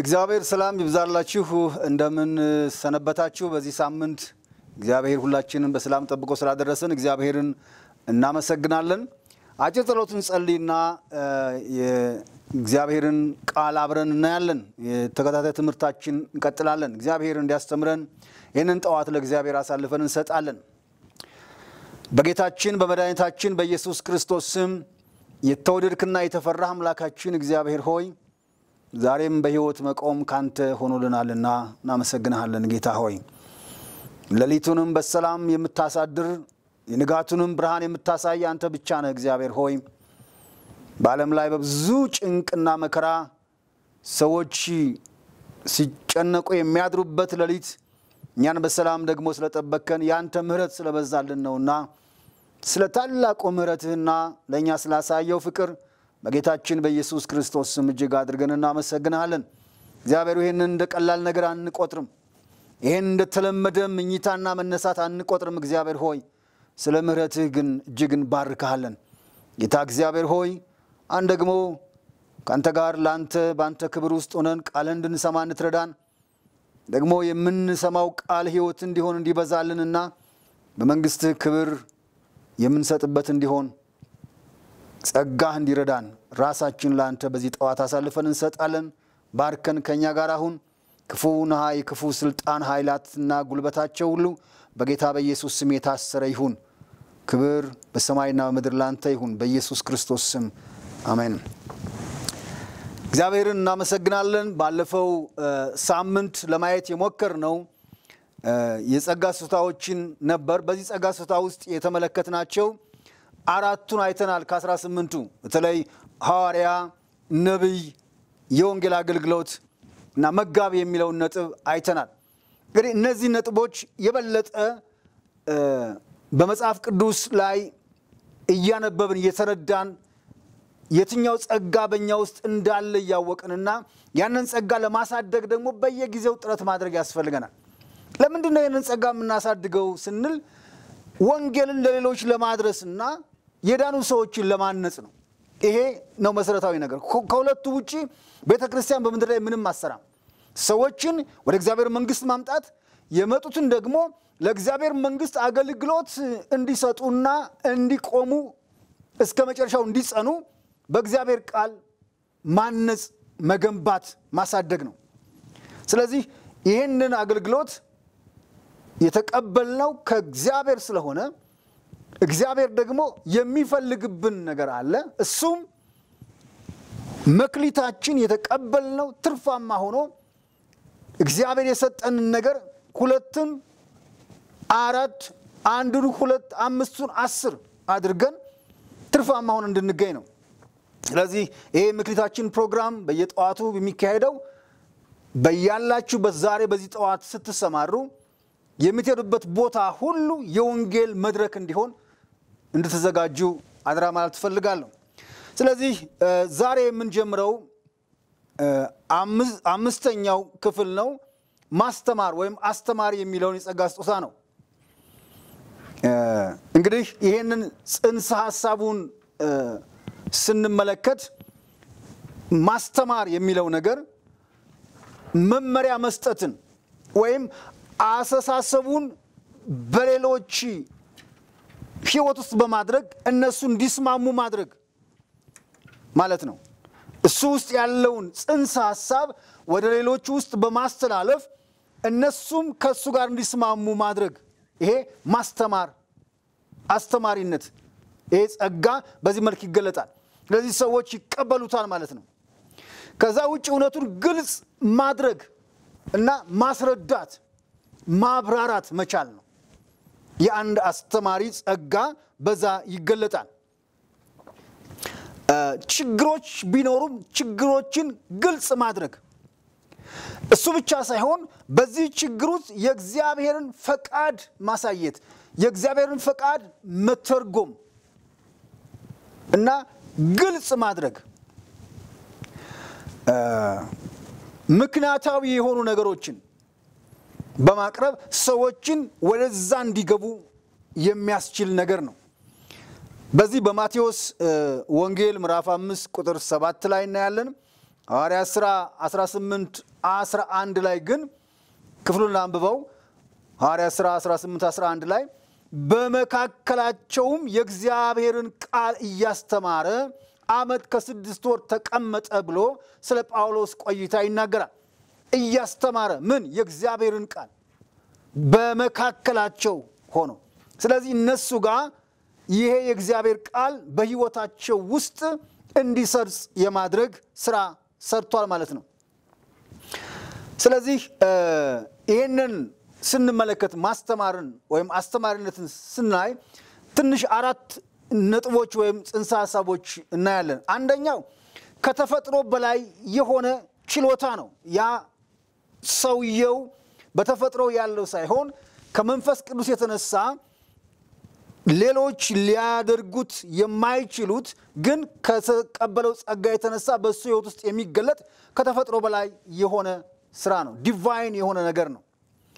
የእግዚአብሔር ሰላም ይብዛላችሁ። እንደምን ሰነበታችሁ? በዚህ ሳምንት እግዚአብሔር ሁላችንን በሰላም ጠብቆ ስላደረሰን እግዚአብሔርን እናመሰግናለን። አጭር ጸሎትን ጸልይና የእግዚአብሔርን ቃል አብረን እናያለን። የተከታታይ ትምህርታችን እንቀጥላለን። እግዚአብሔር እንዲያስተምረን ይህንን ጠዋት ለእግዚአብሔር አሳልፈን እንሰጣለን። በጌታችን በመድኃኒታችን በኢየሱስ ክርስቶስ ስም የተወደድክና የተፈራህ አምላካችን እግዚአብሔር ሆይ ዛሬም በሕይወት መቆም ካንተ ሆኖልናልና እናመሰግንሃለን። ጌታ ሆይ ሌሊቱንም በሰላም የምታሳድር የንጋቱንም ብርሃን የምታሳይ አንተ ብቻ ነህ። እግዚአብሔር ሆይ በዓለም ላይ በብዙ ጭንቅና መከራ ሰዎች ሲጨነቁ የሚያድሩበት ሌሊት እኛን በሰላም ደግሞ ስለጠበከን የአንተ ምሕረት ስለበዛልን ነውና ስለ ታላቁ ምሕረትህና ለእኛ ስላሳየው ፍቅር በጌታችን በኢየሱስ ክርስቶስ ስም እጅግ አድርገን እናመሰግንሃለን። እግዚአብሔር ይህንን እንደ ቀላል ነገር አንቆጥርም። ይህን እንደተለመደ ምኝታና መነሳት አንቆጥርም። እግዚአብሔር ሆይ ስለ ምሕረትህ ግን እጅግ እንባርክሃለን። ጌታ እግዚአብሔር ሆይ አን ደግሞ ከአንተ ጋር ለአንተ በአንተ ክብር ውስጥ ሆነን ቃልህን እንድንሰማ እንትረዳን ደግሞ የምንሰማው ቃል ሕይወት እንዲሆን እንዲበዛልንና በመንግሥትህ ክብር የምንሰጥበት እንዲሆን ጸጋህ እንዲረዳን ራሳችን ለአንተ በዚህ ጠዋት አሳልፈን እንሰጣለን። ባርከን ከእኛ ጋር አሁን ክፉ ነሃይ ክፉ ስልጣን ኃይላትና ጉልበታቸው ሁሉ በጌታ በኢየሱስ ስም የታሰረ ይሁን። ክብር በሰማይና በምድር ላንተ ይሁን፣ በኢየሱስ ክርስቶስ ስም አሜን። እግዚአብሔርን እናመሰግናለን። ባለፈው ሳምንት ለማየት የሞከር ነው የጸጋ ስጦታዎችን ነበር። በዚህ ጸጋ ስጦታ ውስጥ የተመለከትናቸው አራቱን አይተናል። ከአስራ ስምንቱ በተለይ ሐዋርያ፣ ነቢይ፣ የወንጌል አገልግሎት እና መጋቢ የሚለውን ነጥብ አይተናል። እንግዲህ እነዚህ ነጥቦች የበለጠ በመጽሐፍ ቅዱስ ላይ እያነበብን እየተረዳን የትኛው ጸጋ በእኛ ውስጥ እንዳለ እያወቅንና ያንን ጸጋ ለማሳደግ ደግሞ በየጊዜው ጥረት ማድረግ ያስፈልገናል። ለምንድን ነው ይህንን ጸጋ የምናሳድገው ስንል ወንጌልን ለሌሎች ለማድረስና የዳኑ ሰዎችን ለማነጽ ነው። ይሄ ነው መሰረታዊ ነገር። ከሁለቱ ውጭ ቤተ ክርስቲያን በምድር ላይ ምንም አሰራም። ሰዎችን ወደ እግዚአብሔር መንግስት ማምጣት የመጡትን ደግሞ ለእግዚአብሔር መንግስት አገልግሎት እንዲሰጡና እንዲቆሙ እስከ መጨረሻው እንዲጸኑ በእግዚአብሔር ቃል ማነጽ፣ መገንባት፣ ማሳደግ ነው። ስለዚህ ይህንን አገልግሎት የተቀበልነው ከእግዚአብሔር ስለሆነ እግዚአብሔር ደግሞ የሚፈልግብን ነገር አለ። እሱም መክሊታችን የተቀበልነው ትርፋማ ሆኖ እግዚአብሔር የሰጠንን ነገር ሁለትም አራት አንዱን ሁለት አምስቱን አስር አድርገን ትርፋማ ሆነ እንድንገኝ ነው። ስለዚህ ይሄ መክሊታችን ፕሮግራም በየጠዋቱ የሚካሄደው በያላችሁበት ዛሬ በዚህ ጠዋት ስትሰማሩ የምትሄዱበት ቦታ ሁሉ የወንጌል መድረክ እንዲሆን እንድትዘጋጁ አድራ ማለት ትፈልጋለሁ። ስለዚህ ዛሬ የምንጀምረው አምስተኛው ክፍል ነው። ማስተማር ወይም አስተማሪ የሚለውን የጸጋ ስጦታ ነው። እንግዲህ ይህንን ጽንሰ ሀሳቡን ስንመለከት ማስተማር የሚለው ነገር መመሪያ መስጠትን ወይም አስተሳሰቡን በሌሎች ሕይወት ውስጥ በማድረግ እነሱ እንዲስማሙ ማድረግ ማለት ነው። እሱ ውስጥ ያለውን ጽንሰ ሀሳብ ወደ ሌሎቹ ውስጥ በማስተላለፍ እነሱም ከእሱ ጋር እንዲስማሙ ማድረግ፣ ይሄ ማስተማር፣ አስተማሪነት፣ ይሄ ጸጋ በዚህ መልክ ይገለጣል። ስለዚህ ሰዎች ይቀበሉታል ማለት ነው። ከዛ ውጭ እውነቱን ግልጽ ማድረግ እና ማስረዳት ማብራራት መቻል ነው። የአንድ አስተማሪ ጸጋ በዛ ይገለጣል። ችግሮች ቢኖሩም ችግሮችን ግልጽ ማድረግ እሱ ብቻ ሳይሆን በዚህ ችግር ውስጥ የእግዚአብሔርን ፈቃድ ማሳየት፣ የእግዚአብሔርን ፈቃድ መተርጎም እና ግልጽ ማድረግ ምክንያታዊ የሆኑ ነገሮችን በማቅረብ ሰዎችን ወደዛ እንዲገቡ የሚያስችል ነገር ነው። በዚህ በማቴዎስ ወንጌል ምዕራፍ አምስት ቁጥር ሰባት ላይ እናያለን። ሐዋርያት ሥራ 18 11 ላይ ግን ክፍሉን አንብበው ሐዋርያት ሥራ 18 11 ላይ በመካከላቸውም የእግዚአብሔርን ቃል እያስተማረ ዓመት ከስድስት ወር ተቀመጠ ብሎ ስለ ጳውሎስ ቆይታ ይናገራል። እያስተማረ ምን የእግዚአብሔርን ቃል በመካከላቸው ሆኖ ስለዚህ እነሱ ጋር ይሄ የእግዚአብሔር ቃል በሕይወታቸው ውስጥ እንዲሰርጽ የማድረግ ስራ ሰርቷል ማለት ነው። ስለዚህ ይህንን ስንመለከት ማስተማርን ወይም አስተማሪነትን ስናይ ትንሽ አራት ነጥቦች ወይም ጽንሰ ሀሳቦች እናያለን። አንደኛው ከተፈጥሮ በላይ የሆነ ችሎታ ነው። ያ ሰውየው በተፈጥሮ ያለው ሳይሆን ከመንፈስ ቅዱስ የተነሳ ሌሎች ሊያደርጉት የማይችሉት ግን ከተቀበለው ጸጋ የተነሳ በእሱ ሕይወት ውስጥ የሚገለጥ ከተፈጥሮ በላይ የሆነ ስራ ነው። ዲቫይን የሆነ ነገር ነው።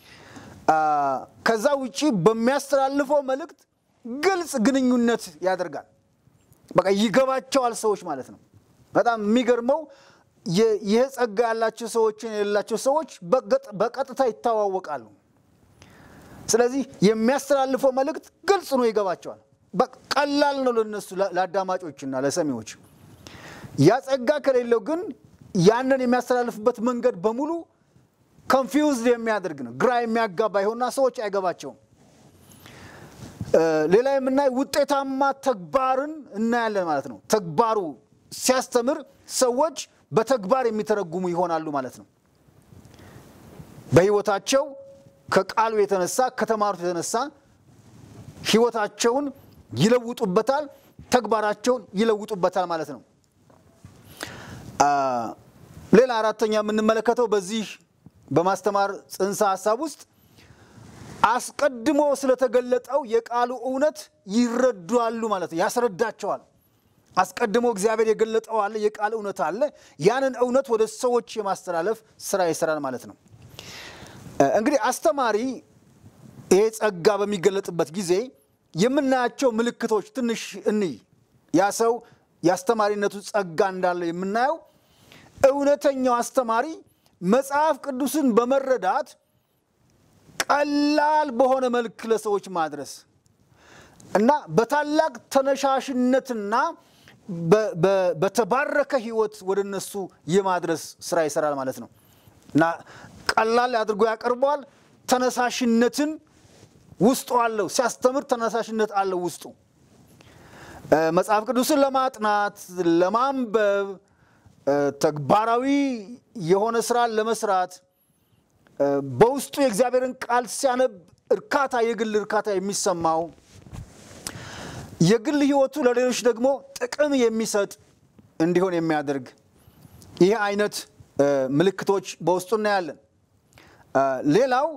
ከዛ ውጪ በሚያስተላልፈው መልእክት ግልጽ ግንኙነት ያደርጋል። በቃ ይገባቸዋል ሰዎች ማለት ነው። በጣም የሚገርመው ይህ ጸጋ ያላቸው ሰዎችን የሌላቸው ሰዎች በቀጥታ ይተዋወቃሉ። ስለዚህ የሚያስተላልፈው መልእክት ግልጽ ነው፣ ይገባቸዋል። ቀላል ነው ለነሱ ለአዳማጮችና ለሰሚዎች። ያ ጸጋ ከሌለው ግን ያንን የሚያስተላልፍበት መንገድ በሙሉ ኮንፊውዝድ የሚያደርግ ነው፣ ግራ የሚያጋባ ይሆንና ሰዎች አይገባቸውም። ሌላ የምናይ ውጤታማ ተግባርን እናያለን ማለት ነው። ተግባሩ ሲያስተምር ሰዎች በተግባር የሚተረጉሙ ይሆናሉ ማለት ነው። በሕይወታቸው ከቃሉ የተነሳ ከተማሩት የተነሳ ሕይወታቸውን ይለውጡበታል፣ ተግባራቸውን ይለውጡበታል ማለት ነው። ሌላ አራተኛ የምንመለከተው በዚህ በማስተማር ጽንሰ ሀሳብ ውስጥ አስቀድሞ ስለተገለጠው የቃሉ እውነት ይረዳሉ ማለት ነው። ያስረዳቸዋል። አስቀድሞ እግዚአብሔር የገለጠው አለ፣ የቃል እውነት አለ። ያንን እውነት ወደ ሰዎች የማስተላለፍ ስራ ይሰራል ማለት ነው። እንግዲህ አስተማሪ ይሄ ጸጋ በሚገለጥበት ጊዜ የምናያቸው ምልክቶች ትንሽ እንይ። ያ ሰው የአስተማሪነቱ ጸጋ እንዳለ የምናየው እውነተኛው አስተማሪ መጽሐፍ ቅዱስን በመረዳት ቀላል በሆነ መልክ ለሰዎች ማድረስ እና በታላቅ ተነሻሽነትና በተባረከ ሕይወት ወደ እነሱ የማድረስ ስራ ይሰራል ማለት ነው እና ቀላል አድርጎ ያቀርበዋል። ተነሳሽነትን ውስጡ አለው። ሲያስተምር ተነሳሽነት አለው ውስጡ መጽሐፍ ቅዱስን ለማጥናት ለማንበብ ተግባራዊ የሆነ ስራን ለመስራት በውስጡ የእግዚአብሔርን ቃል ሲያነብ እርካታ የግል እርካታ የሚሰማው የግል ህይወቱ ለሌሎች ደግሞ ጥቅም የሚሰጥ እንዲሆን የሚያደርግ ይህ አይነት ምልክቶች በውስጡ እናያለን። ሌላው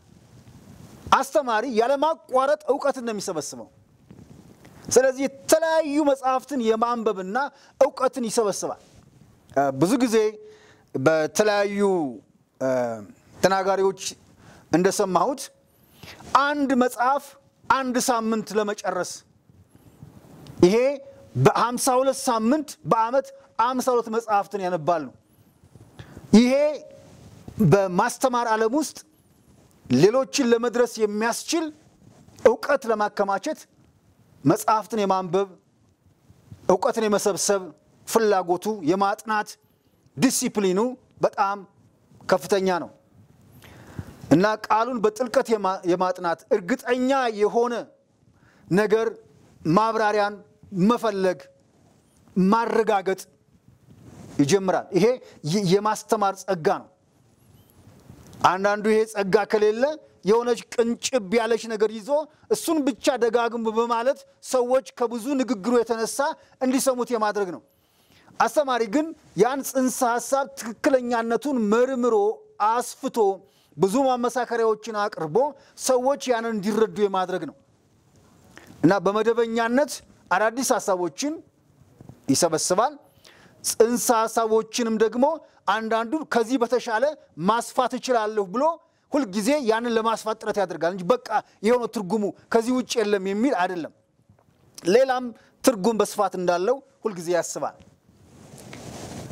አስተማሪ ያለማቋረጥ እውቀትን ነው የሚሰበስበው። ስለዚህ የተለያዩ መጽሐፍትን የማንበብና እውቀትን ይሰበስባል። ብዙ ጊዜ በተለያዩ ተናጋሪዎች እንደሰማሁት አንድ መጽሐፍ አንድ ሳምንት ለመጨረስ ይሄ በሀምሳ ሁለት ሳምንት በዓመት አምሳ ሁለት መጽሐፍትን ያነባሉ። ይሄ በማስተማር ዓለም ውስጥ ሌሎችን ለመድረስ የሚያስችል እውቀት ለማከማቸት መጽሐፍትን የማንበብ እውቀትን የመሰብሰብ ፍላጎቱ የማጥናት ዲሲፕሊኑ በጣም ከፍተኛ ነው እና ቃሉን በጥልቀት የማጥናት እርግጠኛ የሆነ ነገር ማብራሪያን መፈለግ ማረጋገጥ ይጀምራል። ይሄ የማስተማር ጸጋ ነው። አንዳንዱ ይሄ ጸጋ ከሌለ የሆነች ቅንጭብ ያለች ነገር ይዞ እሱን ብቻ ደጋግሞ በማለት ሰዎች ከብዙ ንግግሩ የተነሳ እንዲሰሙት የማድረግ ነው። አስተማሪ ግን ያን ጽንሰ ሀሳብ ትክክለኛነቱን መርምሮ አስፍቶ ብዙ ማመሳከሪያዎችን አቅርቦ ሰዎች ያንን እንዲረዱ የማድረግ ነው እና በመደበኛነት አዳዲስ ሀሳቦችን ይሰበስባል። ጽንሰ ሀሳቦችንም ደግሞ አንዳንዱን ከዚህ በተሻለ ማስፋት እችላለሁ ብሎ ሁልጊዜ ያንን ለማስፋት ጥረት ያደርጋል እንጂ በቃ የሆነ ትርጉሙ ከዚህ ውጭ የለም የሚል አይደለም። ሌላም ትርጉም በስፋት እንዳለው ሁልጊዜ ያስባል።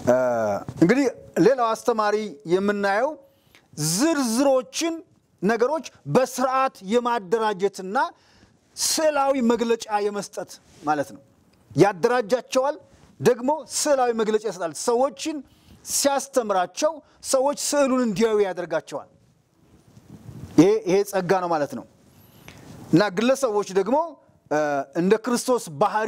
እንግዲህ ሌላው አስተማሪ የምናየው ዝርዝሮችን ነገሮች በስርዓት የማደራጀትና ስዕላዊ መግለጫ የመስጠት ማለት ነው። ያደራጃቸዋል፣ ደግሞ ስዕላዊ መግለጫ ይሰጣል። ሰዎችን ሲያስተምራቸው ሰዎች ስዕሉን እንዲያዩ ያደርጋቸዋል። ይሄ ጸጋ ነው ማለት ነው እና ግለሰቦች ደግሞ እንደ ክርስቶስ ባህሪ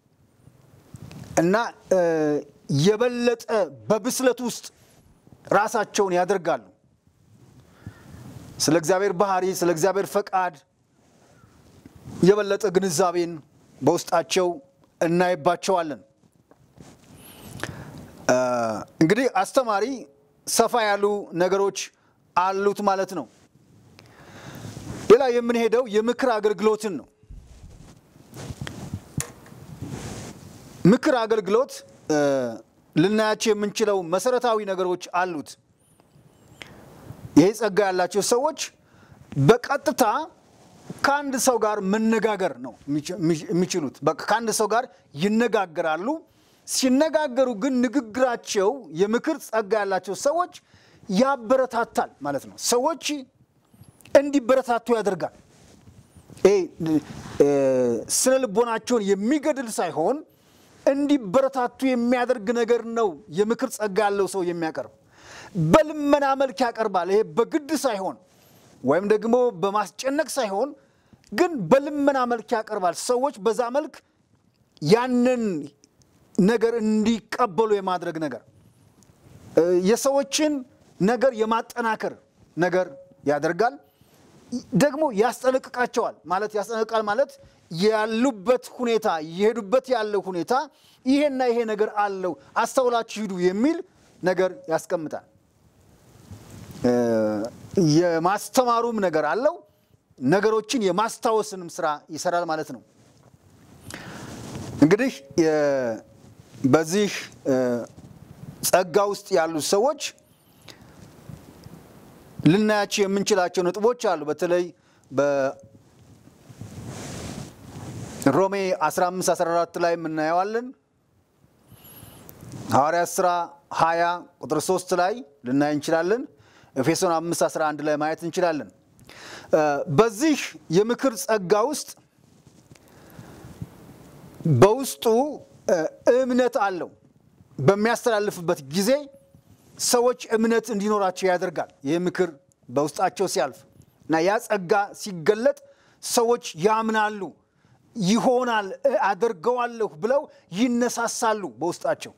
እና የበለጠ በብስለት ውስጥ ራሳቸውን ያደርጋሉ። ስለ እግዚአብሔር ባህሪ፣ ስለ እግዚአብሔር ፈቃድ የበለጠ ግንዛቤን በውስጣቸው እናይባቸዋለን። እንግዲህ አስተማሪ ሰፋ ያሉ ነገሮች አሉት ማለት ነው። ሌላ የምንሄደው የምክር አገልግሎትን ነው። ምክር አገልግሎት ልናያቸው የምንችለው መሰረታዊ ነገሮች አሉት። ይሄ ጸጋ ያላቸው ሰዎች በቀጥታ ከአንድ ሰው ጋር መነጋገር ነው የሚችሉት። ከአንድ ሰው ጋር ይነጋገራሉ። ሲነጋገሩ ግን ንግግራቸው የምክር ጸጋ ያላቸው ሰዎች ያበረታታል ማለት ነው። ሰዎች እንዲበረታቱ ያደርጋል። ስነ ልቦናቸውን የሚገድል ሳይሆን እንዲበረታቱ የሚያደርግ ነገር ነው የምክር ጸጋ ያለው ሰው የሚያቀርብ። በልመና መልክ ያቀርባል። ይሄ በግድ ሳይሆን ወይም ደግሞ በማስጨነቅ ሳይሆን ግን በልመና መልክ ያቀርባል። ሰዎች በዛ መልክ ያንን ነገር እንዲቀበሉ የማድረግ ነገር የሰዎችን ነገር የማጠናከር ነገር ያደርጋል። ደግሞ ያስጠነቅቃቸዋል። ማለት ያስጠነቅቃል ማለት ያሉበት ሁኔታ የሄዱበት ያለው ሁኔታ ይሄና ይሄ ነገር አለው አስተውላችሁ ሂዱ የሚል ነገር ያስቀምጣል። የማስተማሩም ነገር አለው። ነገሮችን የማስታወስንም ስራ ይሰራል ማለት ነው። እንግዲህ በዚህ ጸጋ ውስጥ ያሉ ሰዎች ልናያቸው የምንችላቸው ነጥቦች አሉ። በተለይ በሮሜ 15 14 ላይ የምናየዋለን። ሐዋርያት ሥራ 20 ቁጥር 3 ላይ ልናይ እንችላለን። ኤፌሶን 5 11 ላይ ማየት እንችላለን። በዚህ የምክር ጸጋ ውስጥ በውስጡ እምነት አለው። በሚያስተላልፍበት ጊዜ ሰዎች እምነት እንዲኖራቸው ያደርጋል። ይህ ምክር በውስጣቸው ሲያልፍ እና ያ ጸጋ ሲገለጥ ሰዎች ያምናሉ፣ ይሆናል፣ አደርገዋለሁ ብለው ይነሳሳሉ በውስጣቸው።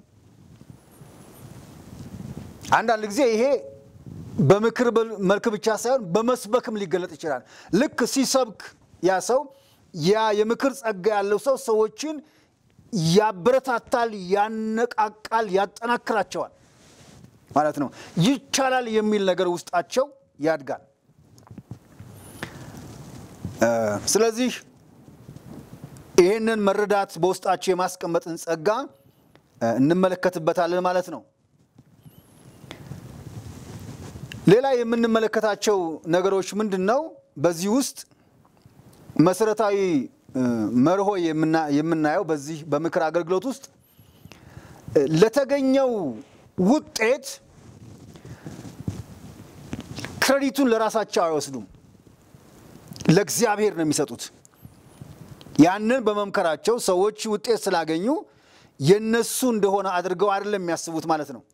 አንዳንድ ጊዜ ይሄ በምክር መልክ ብቻ ሳይሆን በመስበክም ሊገለጥ ይችላል። ልክ ሲሰብክ ያ ሰው ያ የምክር ጸጋ ያለው ሰው ሰዎችን ያበረታታል፣ ያነቃቃል፣ ያጠናክራቸዋል ማለት ነው። ይቻላል የሚል ነገር ውስጣቸው ያድጋል። ስለዚህ ይህንን መረዳት በውስጣቸው የማስቀመጥን ጸጋ እንመለከትበታለን ማለት ነው። ሌላ የምንመለከታቸው ነገሮች ምንድን ነው? በዚህ ውስጥ መሰረታዊ መርሆ የምናየው በዚህ በምክር አገልግሎት ውስጥ ለተገኘው ውጤት ክሬዲቱን ለራሳቸው አይወስዱም፣ ለእግዚአብሔር ነው የሚሰጡት። ያንን በመምከራቸው ሰዎች ውጤት ስላገኙ የነሱ እንደሆነ አድርገው አይደለም የሚያስቡት ማለት ነው።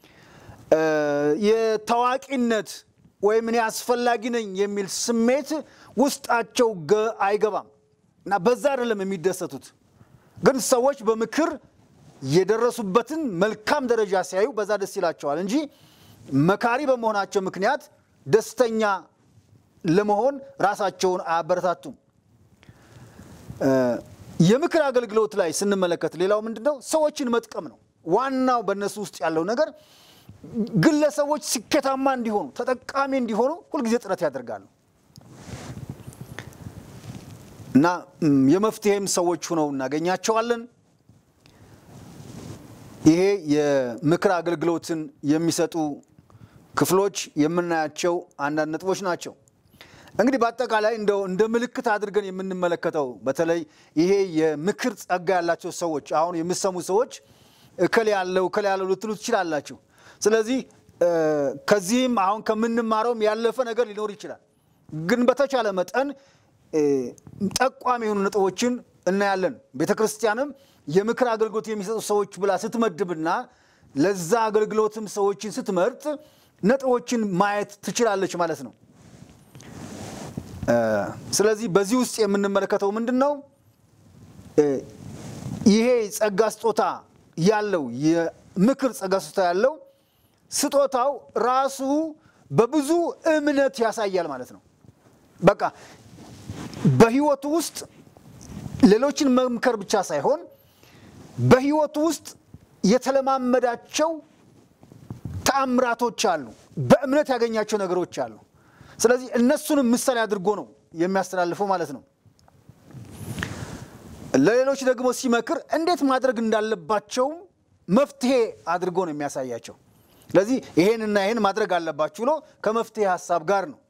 የታዋቂነት ወይም እኔ አስፈላጊ ነኝ የሚል ስሜት ውስጣቸው አይገባም እና በዛ አይደለም የሚደሰቱት። ግን ሰዎች በምክር የደረሱበትን መልካም ደረጃ ሲያዩ በዛ ደስ ይላቸዋል እንጂ መካሪ በመሆናቸው ምክንያት ደስተኛ ለመሆን ራሳቸውን አያበረታቱም። የምክር አገልግሎት ላይ ስንመለከት ሌላው ምንድን ነው? ሰዎችን መጥቀም ነው። ዋናው በእነሱ ውስጥ ያለው ነገር ግለሰቦች ስኬታማ እንዲሆኑ፣ ተጠቃሚ እንዲሆኑ ሁልጊዜ ጥረት ያደርጋሉ እና የመፍትሄም ሰዎች ሁነው እናገኛቸዋለን። ይሄ የምክር አገልግሎትን የሚሰጡ ክፍሎች የምናያቸው አንዳንድ ነጥቦች ናቸው። እንግዲህ በአጠቃላይ እንደው እንደ ምልክት አድርገን የምንመለከተው በተለይ ይሄ የምክር ጸጋ ያላቸው ሰዎች አሁን የሚሰሙ ሰዎች እከል ያለው እከል ያለው ልትሉ ትችላላችሁ። ስለዚህ ከዚህም አሁን ከምንማረውም ያለፈ ነገር ሊኖር ይችላል። ግን በተቻለ መጠን ጠቋሚ የሆኑ ነጥቦችን እናያለን። ቤተ ክርስቲያንም የምክር አገልግሎት የሚሰጡ ሰዎች ብላ ስትመድብና ለዛ አገልግሎትም ሰዎችን ስትመርጥ ነጥቦችን ማየት ትችላለች ማለት ነው። ስለዚህ በዚህ ውስጥ የምንመለከተው ምንድን ነው? ይሄ ጸጋ ስጦታ ያለው የምክር ጸጋ ስጦታ ያለው ስጦታው ራሱ በብዙ እምነት ያሳያል ማለት ነው። በቃ በህይወቱ ውስጥ ሌሎችን መምከር ብቻ ሳይሆን በህይወቱ ውስጥ የተለማመዳቸው ተአምራቶች አሉ፣ በእምነት ያገኛቸው ነገሮች አሉ። ስለዚህ እነሱንም ምሳሌ አድርጎ ነው የሚያስተላልፈው ማለት ነው። ለሌሎች ደግሞ ሲመክር እንዴት ማድረግ እንዳለባቸው መፍትሄ አድርጎ ነው የሚያሳያቸው። ስለዚህ ይሄንና ይሄን ማድረግ አለባችሁ ብሎ ከመፍትሄ ሀሳብ ጋር ነው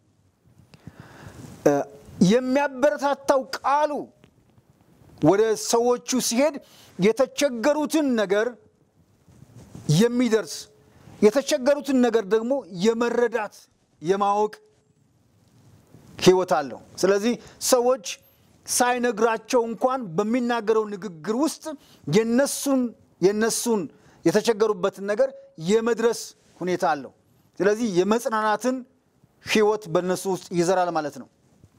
የሚያበረታታው ቃሉ ወደ ሰዎቹ ሲሄድ የተቸገሩትን ነገር የሚደርስ የተቸገሩትን ነገር ደግሞ የመረዳት የማወቅ ህይወት አለው። ስለዚህ ሰዎች ሳይነግራቸው እንኳን በሚናገረው ንግግር ውስጥ የነሱን የነሱን የተቸገሩበትን ነገር የመድረስ ሁኔታ አለው። ስለዚህ የመጽናናትን ህይወት በእነሱ ውስጥ ይዘራል ማለት ነው።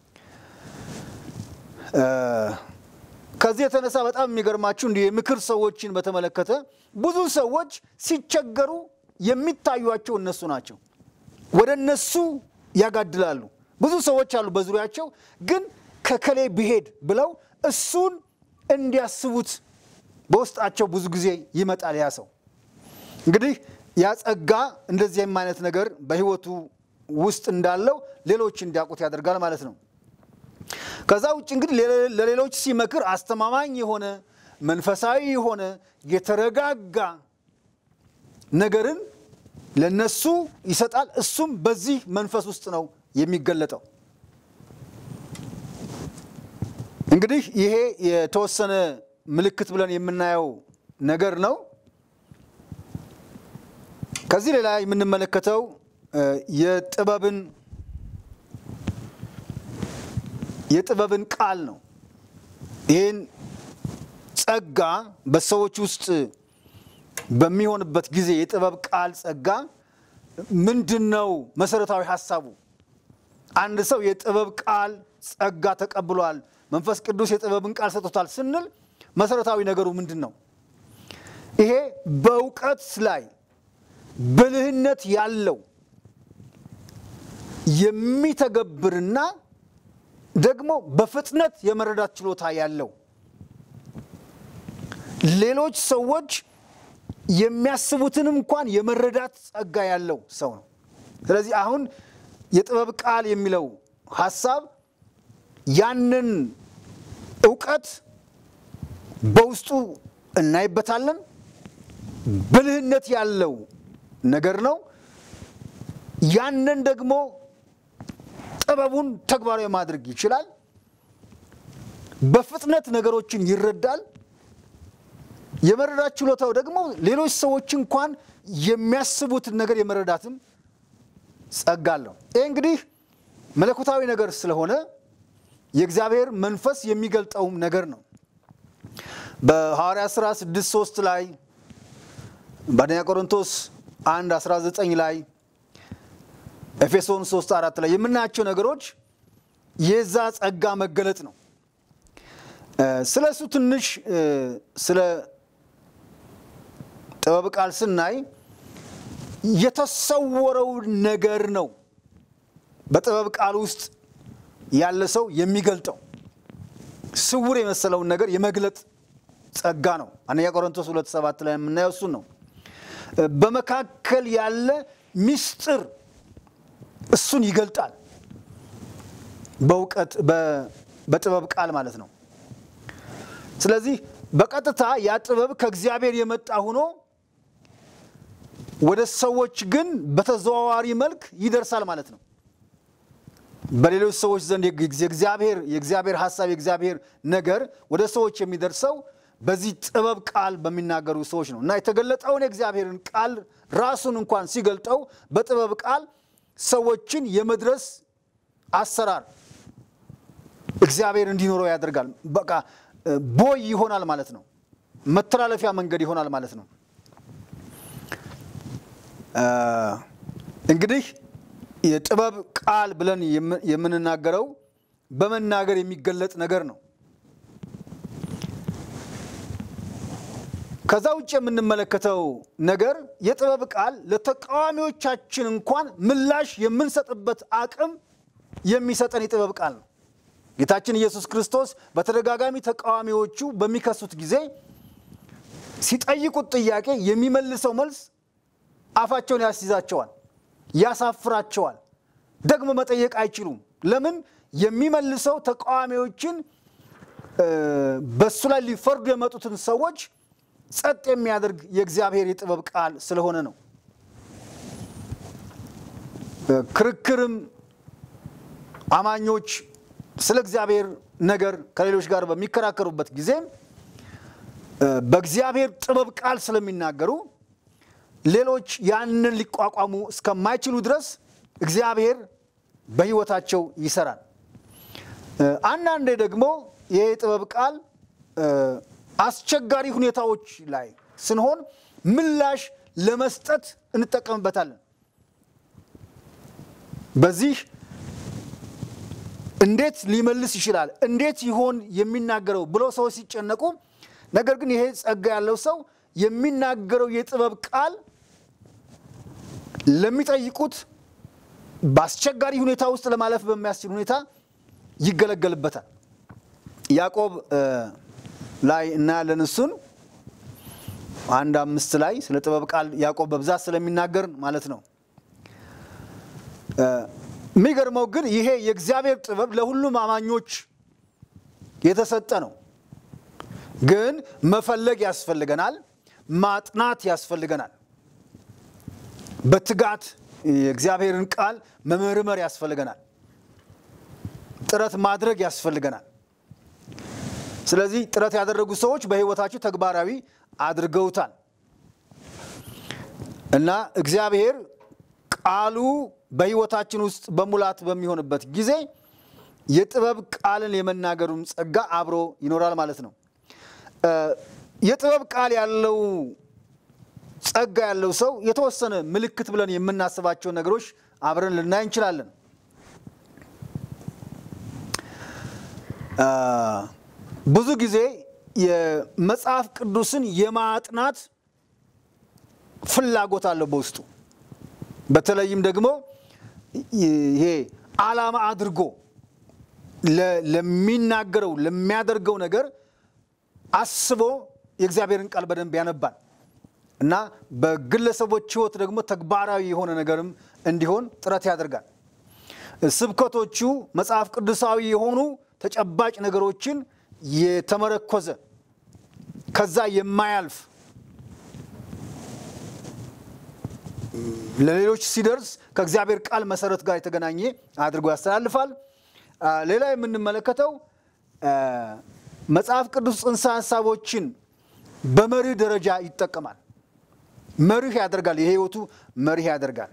ከዚህ የተነሳ በጣም የሚገርማችሁ እንዲህ የምክር ሰዎችን በተመለከተ ብዙ ሰዎች ሲቸገሩ የሚታዩቸው እነሱ ናቸው። ወደ እነሱ ያጋድላሉ። ብዙ ሰዎች አሉ በዙሪያቸው፣ ግን ከከሌ ብሄድ ብለው እሱን እንዲያስቡት በውስጣቸው ብዙ ጊዜ ይመጣል። ያ ሰው እንግዲህ ያ ጸጋ እንደዚህም አይነት ነገር በህይወቱ ውስጥ እንዳለው ሌሎች እንዲያውቁት ያደርጋል ማለት ነው። ከዛ ውጭ እንግዲህ ለሌሎች ሲመክር አስተማማኝ የሆነ መንፈሳዊ የሆነ የተረጋጋ ነገርን ለነሱ ይሰጣል። እሱም በዚህ መንፈስ ውስጥ ነው የሚገለጠው። እንግዲህ ይሄ የተወሰነ ምልክት ብለን የምናየው ነገር ነው። ከዚህ ሌላ የምንመለከተው የጥበብን የጥበብን ቃል ነው። ይህን ጸጋ በሰዎች ውስጥ በሚሆንበት ጊዜ የጥበብ ቃል ጸጋ ምንድን ነው መሰረታዊ ሀሳቡ? አንድ ሰው የጥበብ ቃል ጸጋ ተቀብሏል፣ መንፈስ ቅዱስ የጥበብን ቃል ሰጥቶታል ስንል መሰረታዊ ነገሩ ምንድን ነው? ይሄ በእውቀት ላይ ብልህነት ያለው የሚተገብርና ደግሞ በፍጥነት የመረዳት ችሎታ ያለው ሌሎች ሰዎች የሚያስቡትን እንኳን የመረዳት ጸጋ ያለው ሰው ነው። ስለዚህ አሁን የጥበብ ቃል የሚለው ሀሳብ ያንን እውቀት በውስጡ እናይበታለን። ብልህነት ያለው ነገር ነው። ያንን ደግሞ ጥበቡን ተግባራዊ ማድረግ ይችላል። በፍጥነት ነገሮችን ይረዳል። የመረዳት ችሎታው ደግሞ ሌሎች ሰዎች እንኳን የሚያስቡትን ነገር የመረዳትም ጸጋ አለው። ይህ እንግዲህ መለኮታዊ ነገር ስለሆነ የእግዚአብሔር መንፈስ የሚገልጠውም ነገር ነው። በሐዋርያ ሥራ 6 3 ላይ በአንደኛ ቆሮንቶስ 1 19 ላይ ኤፌሶን 3 4 ላይ የምናያቸው ነገሮች የዛ ጸጋ መገለጥ ነው። ስለ እሱ ትንሽ ስለ ጥበብ ቃል ስናይ የተሰወረው ነገር ነው በጥበብ ቃል ውስጥ ያለ ሰው የሚገልጠው ስውር የመሰለውን ነገር የመግለጥ ጸጋ ነው። አንደኛ ቆሮንቶስ ሁለት ሰባት ላይ የምናየው እሱን ነው። በመካከል ያለ ምስጢር እሱን ይገልጣል በእውቀት በጥበብ ቃል ማለት ነው። ስለዚህ በቀጥታ ያ ጥበብ ከእግዚአብሔር የመጣ ሆኖ ወደ ሰዎች ግን በተዘዋዋሪ መልክ ይደርሳል ማለት ነው። በሌሎች ሰዎች ዘንድ የእግዚአብሔር የእግዚአብሔር ሀሳብ የእግዚአብሔር ነገር ወደ ሰዎች የሚደርሰው በዚህ ጥበብ ቃል በሚናገሩ ሰዎች ነው እና የተገለጠውን የእግዚአብሔርን ቃል ራሱን እንኳን ሲገልጠው በጥበብ ቃል ሰዎችን የመድረስ አሰራር እግዚአብሔር እንዲኖረው ያደርጋል። በቃ ቦይ ይሆናል ማለት ነው። መተላለፊያ መንገድ ይሆናል ማለት ነው። እንግዲህ የጥበብ ቃል ብለን የምንናገረው በመናገር የሚገለጥ ነገር ነው። ከዛ ውጭ የምንመለከተው ነገር የጥበብ ቃል ለተቃዋሚዎቻችን እንኳን ምላሽ የምንሰጥበት አቅም የሚሰጠን የጥበብ ቃል ነው። ጌታችን ኢየሱስ ክርስቶስ በተደጋጋሚ ተቃዋሚዎቹ በሚከሱት ጊዜ ሲጠይቁት ጥያቄ የሚመልሰው መልስ አፋቸውን ያስይዛቸዋል፣ ያሳፍራቸዋል። ደግሞ መጠየቅ አይችሉም። ለምን? የሚመልሰው ተቃዋሚዎችን በእሱ ላይ ሊፈርዱ የመጡትን ሰዎች ጸጥ የሚያደርግ የእግዚአብሔር የጥበብ ቃል ስለሆነ ነው። ክርክርም አማኞች ስለ እግዚአብሔር ነገር ከሌሎች ጋር በሚከራከሩበት ጊዜ በእግዚአብሔር ጥበብ ቃል ስለሚናገሩ ሌሎች ያንን ሊቋቋሙ እስከማይችሉ ድረስ እግዚአብሔር በሕይወታቸው ይሰራል። አንዳንዴ ደግሞ ይህ የጥበብ ቃል አስቸጋሪ ሁኔታዎች ላይ ስንሆን ምላሽ ለመስጠት እንጠቀምበታለን። በዚህ እንዴት ሊመልስ ይችላል? እንዴት ይሆን የሚናገረው ብለው ሰዎች ሲጨነቁ፣ ነገር ግን ይሄ ጸጋ ያለው ሰው የሚናገረው የጥበብ ቃል ለሚጠይቁት በአስቸጋሪ ሁኔታ ውስጥ ለማለፍ በሚያስችል ሁኔታ ይገለገልበታል። ያዕቆብ ላይ እናያለን። እሱን አንድ አምስት ላይ ስለ ጥበብ ቃል ያዕቆብ በብዛት ስለሚናገር ማለት ነው። የሚገርመው ግን ይሄ የእግዚአብሔር ጥበብ ለሁሉም አማኞች የተሰጠ ነው። ግን መፈለግ ያስፈልገናል፣ ማጥናት ያስፈልገናል። በትጋት የእግዚአብሔርን ቃል መመርመር ያስፈልገናል። ጥረት ማድረግ ያስፈልገናል። ስለዚህ ጥረት ያደረጉ ሰዎች በሕይወታቸው ተግባራዊ አድርገውታል እና እግዚአብሔር ቃሉ በሕይወታችን ውስጥ በሙላት በሚሆንበት ጊዜ የጥበብ ቃልን የመናገሩም ጸጋ አብሮ ይኖራል ማለት ነው። የጥበብ ቃል ያለው ጸጋ ያለው ሰው የተወሰነ ምልክት ብለን የምናስባቸውን ነገሮች አብረን ልናይ እንችላለን። ብዙ ጊዜ የመጽሐፍ ቅዱስን የማጥናት ፍላጎት አለው በውስጡ። በተለይም ደግሞ ይሄ ዓላማ አድርጎ ለሚናገረው ለሚያደርገው ነገር አስቦ የእግዚአብሔርን ቃል በደንብ ያነባል እና በግለሰቦች ሕይወት ደግሞ ተግባራዊ የሆነ ነገርም እንዲሆን ጥረት ያደርጋል። ስብከቶቹ መጽሐፍ ቅዱሳዊ የሆኑ ተጨባጭ ነገሮችን የተመረኮዘ ከዛ የማያልፍ ለሌሎች ሲደርስ ከእግዚአብሔር ቃል መሰረት ጋር የተገናኘ አድርጎ ያስተላልፋል። ሌላ የምንመለከተው መጽሐፍ ቅዱስ ጽንሰ ሀሳቦችን በመርህ ደረጃ ይጠቀማል። መርህ ያደርጋል፣ የህይወቱ መርህ ያደርጋል።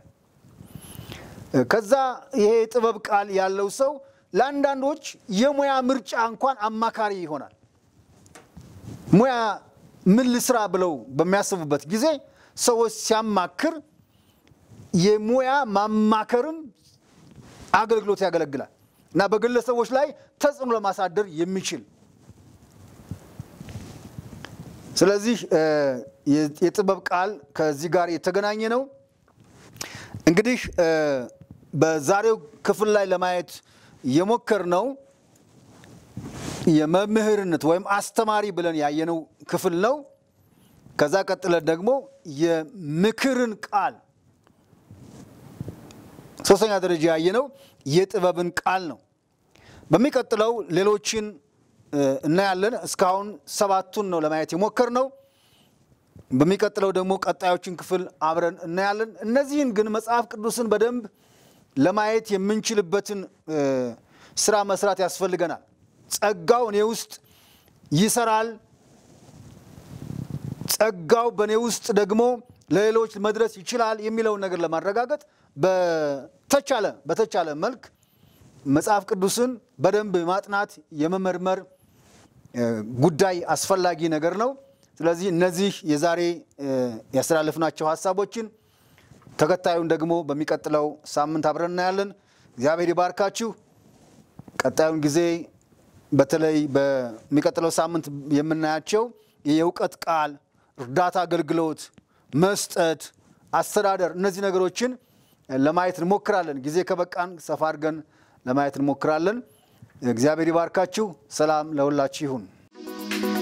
ከዛ ይሄ የጥበብ ቃል ያለው ሰው ለአንዳንዶች የሙያ ምርጫ እንኳን አማካሪ ይሆናል። ሙያ ምን ልስራ ብለው በሚያስቡበት ጊዜ ሰዎች ሲያማክር የሙያ ማማከርም አገልግሎት ያገለግላል እና በግለሰቦች ላይ ተጽዕኖ ለማሳደር የሚችል ስለዚህ የጥበብ ቃል ከዚህ ጋር የተገናኘ ነው። እንግዲህ በዛሬው ክፍል ላይ ለማየት የሞከርነው የመምህርነት ወይም አስተማሪ ብለን ያየነው ክፍል ነው። ከዛ ቀጥለን ደግሞ የምክርን ቃል ሶስተኛ ደረጃ ያየነው የጥበብን ቃል ነው። በሚቀጥለው ሌሎችን እናያለን። እስካሁን ሰባቱን ነው ለማየት የሞከርነው። በሚቀጥለው ደግሞ ቀጣዮችን ክፍል አብረን እናያለን። እነዚህን ግን መጽሐፍ ቅዱስን በደንብ ለማየት የምንችልበትን ስራ መስራት ያስፈልገናል። ጸጋው እኔ ውስጥ ይሰራል፣ ጸጋው በእኔ ውስጥ ደግሞ ለሌሎች መድረስ ይችላል የሚለውን ነገር ለማረጋገጥ በተቻለ በተቻለ መልክ መጽሐፍ ቅዱስን በደንብ ማጥናት የመመርመር ጉዳይ አስፈላጊ ነገር ነው። ስለዚህ እነዚህ የዛሬ ያስተላለፍናቸው ሀሳቦችን ተከታዩን ደግሞ በሚቀጥለው ሳምንት አብረን እናያለን። እግዚአብሔር ይባርካችሁ። ቀጣዩን ጊዜ በተለይ በሚቀጥለው ሳምንት የምናያቸው የእውቀት ቃል፣ እርዳታ አገልግሎት፣ መስጠት፣ አስተዳደር እነዚህ ነገሮችን ለማየት እንሞክራለን። ጊዜ ከበቃን ሰፋ አድርገን ለማየት እንሞክራለን። እግዚአብሔር ይባርካችሁ። ሰላም ለሁላችሁ ይሁን።